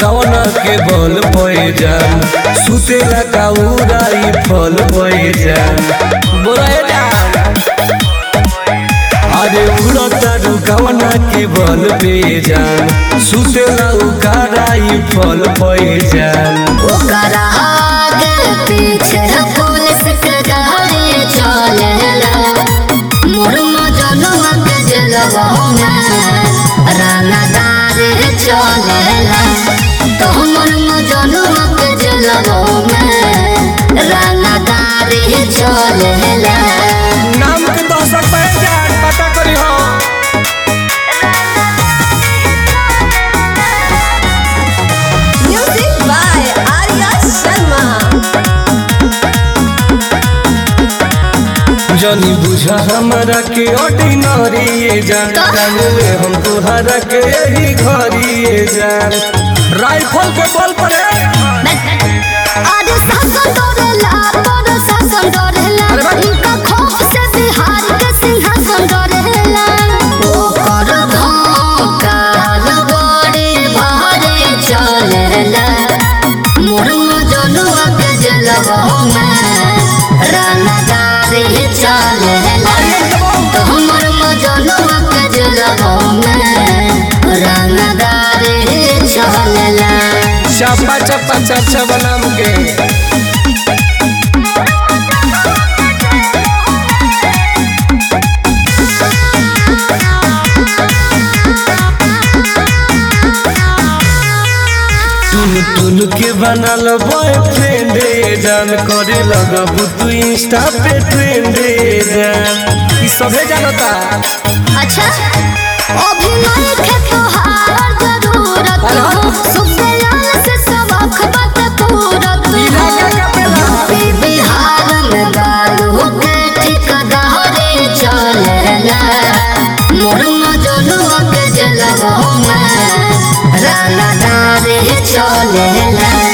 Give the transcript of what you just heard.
कवना के बल पे जान सुतेला काउराई फल पे जान बोला जान अरे उड़ता कवना के बल पे जान सुतेला उकाराई फल पे जान ओकरा आगे पीछे पुलिस के गाड़ी चलेला मोर मजनुआ के जलवा में रानादार चलेला तो मोर मजनुआ के जलवा में रानादार चलेला नाम के दहशत पे जान पता करी हो Music by Arya Sharma. जनी बुझा हमारा के ऑर्डिनरी ये जान जान ले हम तुहरा के यही घरी ये जान राइफल के बल पर है। अरे शासन डरेला तोर शासन डरेला इनका खौफ से बिहार के सिंहासन डरेला ओकर धोकाल बड़े भारे चलेला मोर मजनुआ के जलवा में रानादार चलेला तो हमर मजनुआ के जलवा में रानादार चलेला चप्पा चप्पा चप्पा बनाम के टुन टुन के बनल बॉयफ्रेंड जान करे लगब तू इंस्टा पे ट्रेंड जान ई सभे जानता अच्छा अभिनय के तोहार जरूरत हो सुखदयाल से सबक बात पूरत इलाका का पेला। यूपी बिहार में गालू के ठिकादारी चलेला मोर मजनुआ के जलवा में रानादारी चलेला